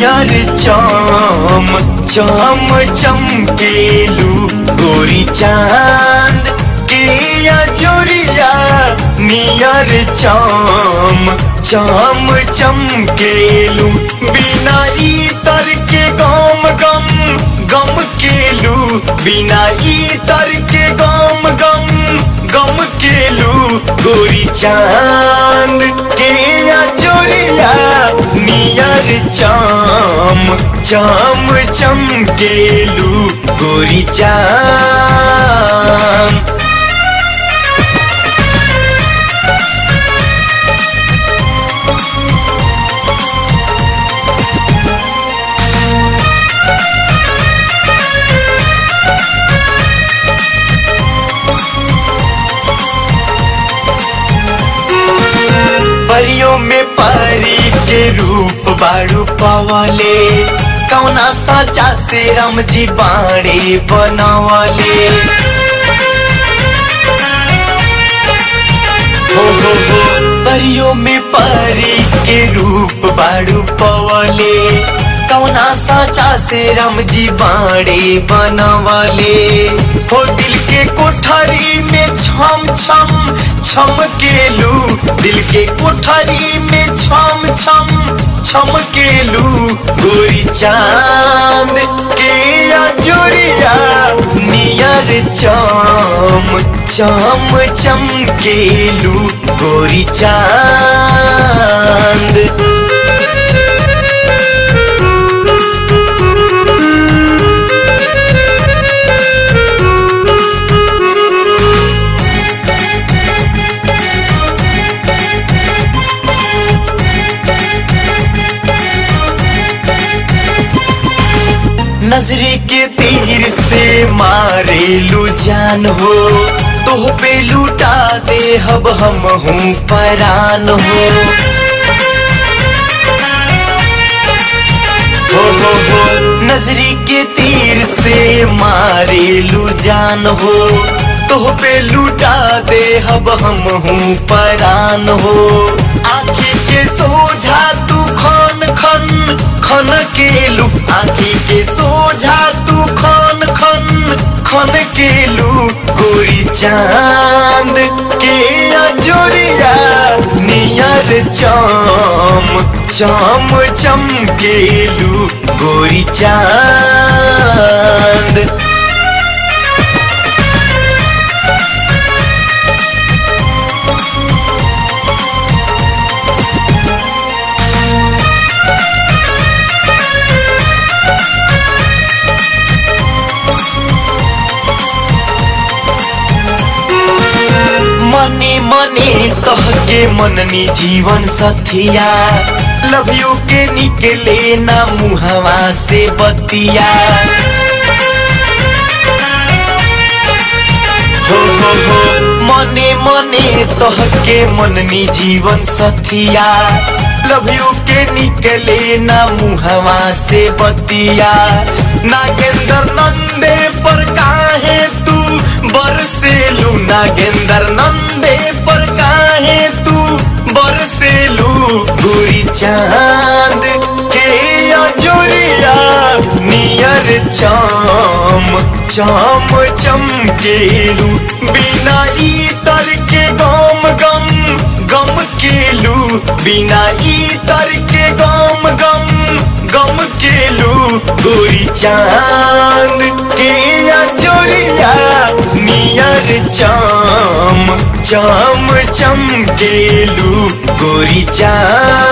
नियर चम चम चमकेलू गोरी चांद के अजोरिया नियर चम चम चमकेलू बिना इतर के गम गम गम केलू बिना इतर के गम गम गम केलू गोरी चांद के अजोरिया नियर चम चम चमकेलू गोरी चांद परियों में परी के रूप बाड़ू पवले कौना साचा से राम जी बाड़े बनवले हो हो हो परियों में परी के रूप बाड़ू पवले कौना साचा से राम जी बाड़े बनवले हो दिल के कोठरी में छम छम छम केलू दिल के कोठरी में छम छम छम केलू गोरी चांद के अजोरिया नियर चम चम चमकेलू गोरी चांद नजरे के तीर से मारेलू जान हो तो पे लूटा दे हब हम हूँ परान हो हो हो हो नजरी के तीर से मारेलू जान हो तो पे लूटा दे हब हम हूँ परान हो आखी के सोझा तू खन खन खन केलू आखी के सोझा तू खन खन खन केलू गोरी चांद के अजोरिया नियर चम चम चमकेलू गोरी चांद मने मने तहके मननी जीवन सथिया लव यू के निकले ना मुहवा से बतिया हो हो हो मने मने तहके मननी जीवन सथिया लव यू के निकले ना मुहवा से बतिया नागेंद्र नंदे पर काहे तू बरसेलू नागेंद्र नंदे पर काहे तू बरसेलू गोरी चांद के अजोरिया नियर चम चम चमकेलू बिना इतर के गम गम गम केलू बिना इतर के गम गम गम केलू गोरी चांद के अजोरिया नियर चम चम चमकेलू गोरी चांद